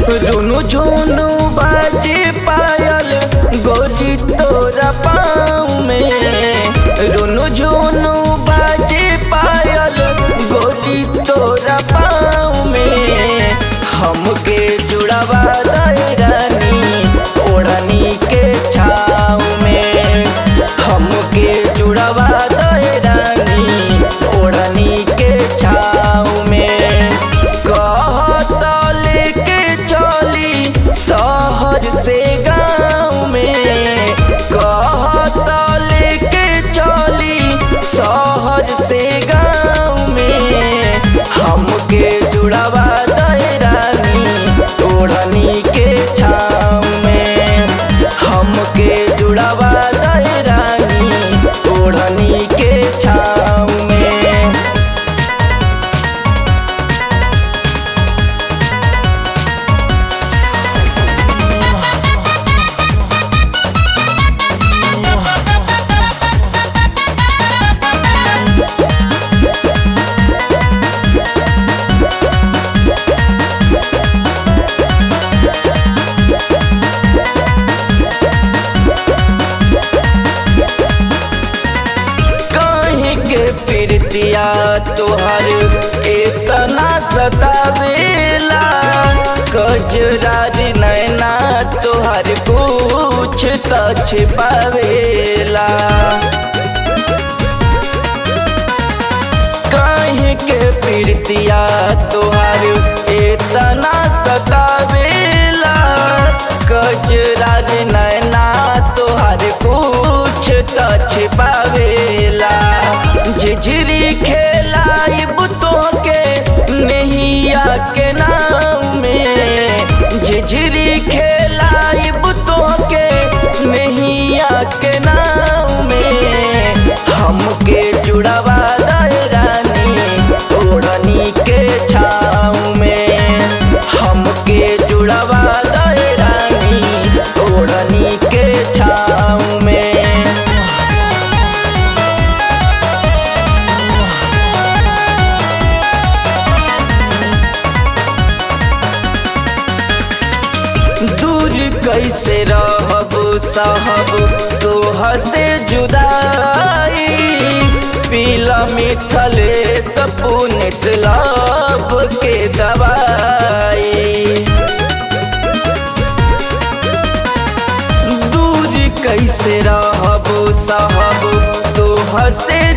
रुनु झुनु बाजे पायल गोरी तोरा पाँव में रुनु झुनु बाजे पायल गोरी तोरा पाँव में हमके जुड़ावा दे रानी ओढ़नी के छाव में हमके जुड़ावा दे रानी ओढ़नी के छाव में कहत लेके चली शहर से गाँव में कहत लेके चली शहर से गाँव में हमके जुड़ावा दे रानी ओढ़नी के छाव में हमके जुड़ावा दे रानी ओढ़नी के छाव में कहीं के प्रीतिया तोहर इतना सतावेला कजरारी नैना तोहर कुछ त छिपावेला कहीं के प्रीतिया तोहर इतना सतावेला कजरारी नैना तोहर कुछ त छिपावेला झिझरी खेलाइब तोहके नैया के नाम में झिझरी खेलाइब तोहके नैया के नाम में हमके जुड़ावा दे रानी ओढ़नी के छाव में हमके जुड़ावा दे रानी ओढ़नी के छाव में दूर कैसे रहब साहब तोह से जुदाई पीला मिथले सपुनित लाभ के दवाई दूर कैसे रहब साहब तोह से